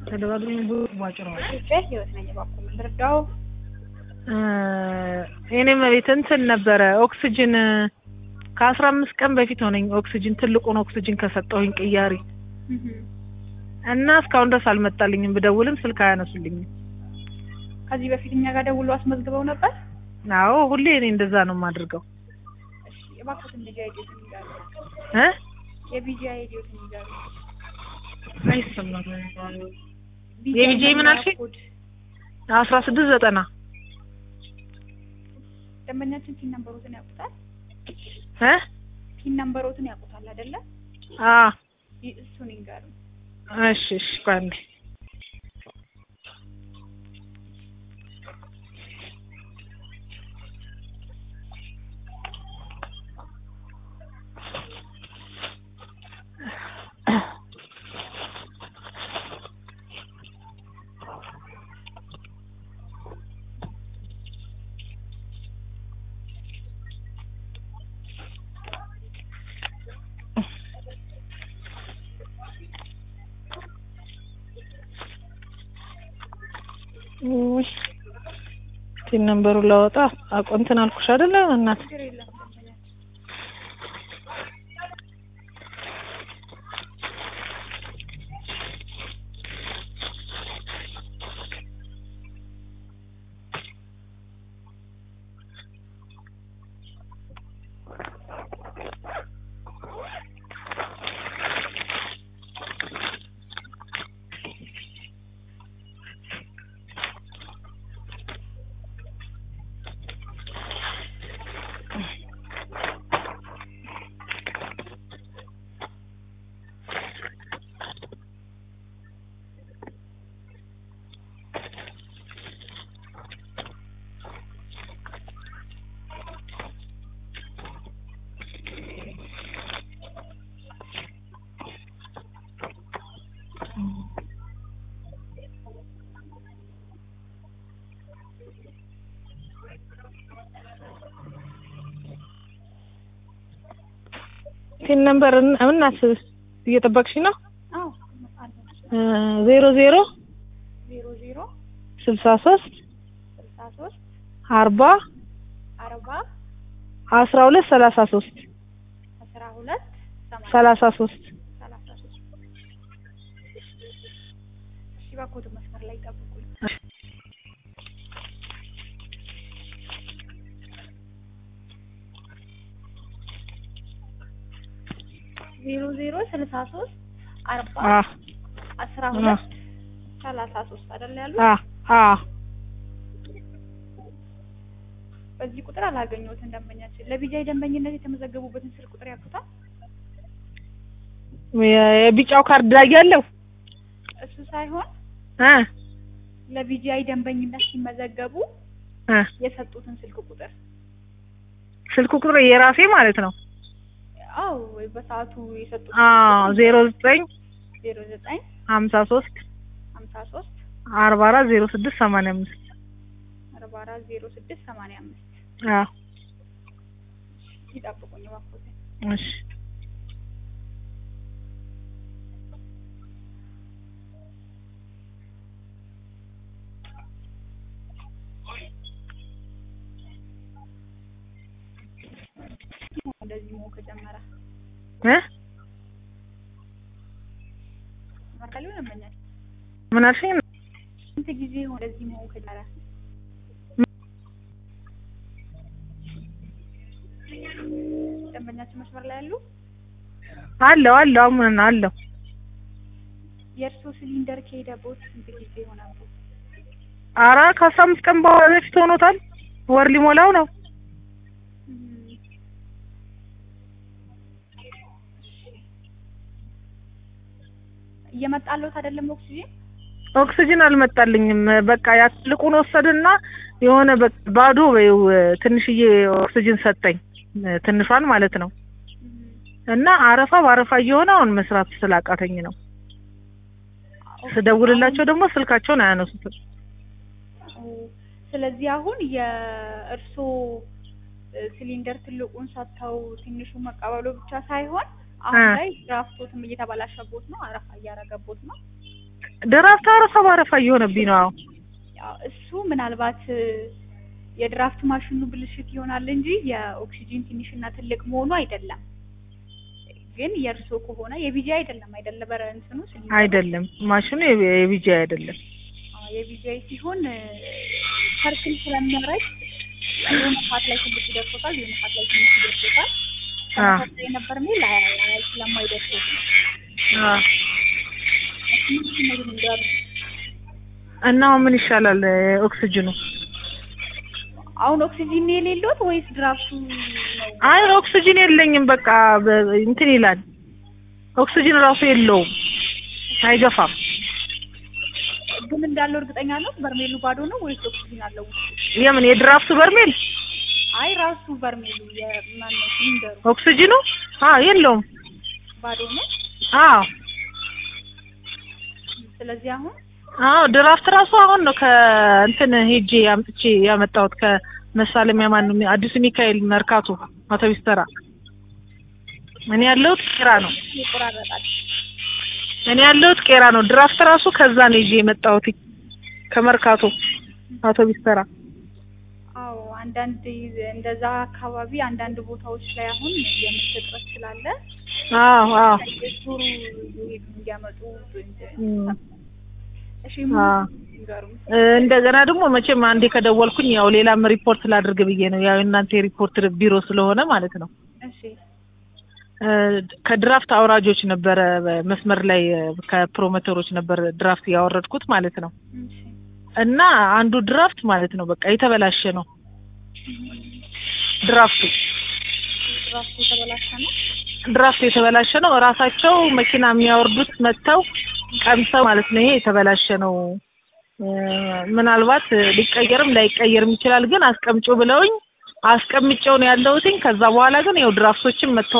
ተደጋግሞ ቧጭረዋል። ኢትዮጵያ ህይወት ነኝ። እባክዎ ምን ልርዳው? የኔ መቤት እንትን ነበረ ኦክስጅን ከአስራ አምስት ቀን በፊት ሆነኝ ኦክስጅን ትልቁን ኦክስጅን ከሰጠሁኝ ቅያሪ እና እስካሁን ድረስ አልመጣልኝም። ብደውልም ስልክ አያነሱልኝም። ከዚህ በፊት እኛ ጋር ደውሎ አስመዝግበው ነበር? አዎ ሁሌ እኔ እንደዛ ነው የማደርገው እሺ እባክዎትን ቢጂ አይዲዎትን ይዛሉ። እ የቢጂ አይዲዎትን ይዛሉ። አይሰማም። ቢጂ የቢጂ ምን አልሽኝ? ኮድ አስራ ስድስት ዘጠና ደንበኛችን ፒን ነምበሮትን ያውቁታል? እ ፒን ነምበሮትን ያውቁታል አይደለ? አ ይ- እሱን ይንገሩ። እሺ እሺ ቆይ አንዴ ውይ ቲን ነምበሩን ላወጣ አቆ እንትን አልኩሽ አይደለ እናት ችግር የለም ደንበኛችን ቲን ነምበር እናት እየጠበቅሽ ነው አዎ አለ ዜሮ ዜሮ ዜሮ ዜሮ ስልሳ ሶስት ስልሳ ሶስት አርባ አርባ አስራ ሁለት ሰላሳ ሶስት አስራ ሁለት ሰማንያ ሰላሳ ሶስት ሰላሳ ሶስት እሺ እባክዎትን መስመር ላይ ጠብቁኝ። ዜሮ ዜሮ ስልሳ ሶስት አርባ አ አስራ ሁለት ሰላሳ ሶስት አይደል ያሉት? አ አ በዚህ ቁጥር አላገኘሁትም ደንበኛችን። ለቢጃይ ደንበኝነት የተመዘገቡበትን ስልክ ቁጥር ያውቁታል? የቢጫው ካርድ ላይ ያለው እሱ ሳይሆን እ ለቢጂአይ ደንበኝነት ሲመዘገቡ እ የሰጡትን ስልክ ቁጥር ስልክ ቁጥር የራሴ ማለት ነው። አው በሰዓቱ የሰጡት አ ዜሮ ዘጠኝ ዜሮ ዘጠኝ ሀምሳ ሶስት ሀምሳ ሶስት አርባ አራት ዜሮ ስድስት ሰማንያ አምስት አርባ አራት ዜሮ ስድስት ሰማንያ አምስት አ ይጠብቁኝ እባክዎትን። እሺ እንደዚህ መሆን ከጀመረ እ መርካሊ ደንበኛችን ምን አልሽኝ? ስንት ጊዜ ሆነ እንደዚህ መሆን ከጀመረ? ደንበኛችን መስመር ላይ ያሉ አለው አለው አሁን አለው የእርሶ ሲሊንደር ከሄደቦት ስንት ጊዜ ሆነቦት? አራ ከአስራ አምስት ቀን በኋላ በፊት ሆኖታል። ወር ሊሞላው ነው። እየመጣለት አይደለም ኦክሲጂን? ኦክሲጅን አልመጣልኝም። በቃ ያ ትልቁን ወሰድና የሆነ በ- ባዶ በይው ትንሽዬ ኦክሲጅን ሰጠኝ፣ ትንሿን ማለት ነው። እና አረፋ በአረፋ እየሆነ አሁን መስራት ስላቃተኝ ነው። ስደውልላቸው ደግሞ ስልካቸውን አያነሱትም። ስለዚህ አሁን የእርሶ ሲሊንደር ትልቁን ሰጥተው ትንሹ መቀበሉ ብቻ ሳይሆን አሁን እ። ላይ ድራፍቶትም እየተበላሸቦት ነው፣ አረፋ እያረገቦት ነው። ድራፍት አረፋ በአረፋ እየሆነብኝ ነው። አዎ ያው እሱ ምናልባት እ፣ የድራፍት ማሽኑ ብልሽት ይሆናል እንጂ የኦክሲጂን ትንሽና ትልቅ መሆኑ አይደለም። ግን የእርሶ ከሆነ የቢጂ አይደለም አይደለ? በረ እንትኑ ሲሊንደሩ? አይደለም ማሽኑ የቢ- የቢጂ አይደለም። አዎ፣ የቢጂአይ ሲሆን እ፣ ሰርክል ስለሚያረግ የሆነ ፓርት ላይ ትንሽ ይደርሶታል፣ የሆነ ፓርት ላይ ትንሽ ይደርሶታል። አ ተመሳሳይ ነበር ሚል አይ አይ ስለማይደርሶት ነው። አ እነሱ እነዚህ መንገድ እና አሁን ምን ይሻላል? ኦክሲጅኑ አሁን ኦክሲጂን ነው የሌለዎት ወይስ ድራፍቱ ነው? አይ ኦክሲጅን የለኝም። በቃ በ- እንትን ይላል። ኦክሲጅን ራሱ የለውም፣ አይገፋም። ግን እንዳለው እርግጠኛ ነው? በርሜሉ ባዶ ነው ወይስ ኦክሲጂን አለው ውስጡ? የምን የድራፍቱ በርሜል አይ ራሱ በርሜሉ የማን ነው ሲሊንደሩ ኦክሲጅኑ አ የለውም። ባዶ ነው። አዎ ስለዚህ አሁን አዎ ድራፍት ራሱ አሁን ነው ከእንትን ሄጄ አምጥቼ ያመጣሁት ከመሳለሚያ ማን ነው አዲሱ ሚካኤል መርካቶ አውቶቢስ ተራ። እኔ ያለሁት ቄራ ነው። ይቆራረጣል። እኔ ያለሁት ቄራ ነው። ድራፍት ራሱ ከዛ ነው ይዤ የመጣሁት ከመርካቶ አውቶቢስ ተራ። አዎ አንዳንድ እንደዛ አካባቢ አንዳንድ ቦታዎች ላይ አሁን የምርት እጥረት ስላለ አዎ አዎ ዙሩ ይሄዱ እንዲያመጡ እም። እሺ አዎ። ንገሩ እ፣ እንደገና ደግሞ መቼም አንዴ ከደወልኩኝ ያው ሌላም ሪፖርት ላድርግ ብዬ ነው። ያው እናንተ የሪፖርት ቢሮ ስለሆነ ማለት ነው። እሺ እ፣ ከድራፍት አውራጆች ነበረ መስመር ላይ እ፣ ከፕሮሞተሮች ነበር ድራፍት ያወረድኩት ማለት ነው። እሺ እና አንዱ ድራፍት ማለት ነው በቃ የተበላሸ ነው ድራፍቱ ራሱ የተበላሸ ነው ድራፍቱ የተበላሸ ነው። እራሳቸው መኪና የሚያወርዱት መጥተው ቀምሰው ማለት ነው ይሄ የተበላሸ ነው እ፣ ምናልባት ሊቀየርም ላይቀየርም ይችላል፣ ግን አስቀምጪው ብለውኝ አስቀምጬው ነው ያለሁትኝ። ከዛ በኋላ ግን ያው ድራፍቶችም መጥተው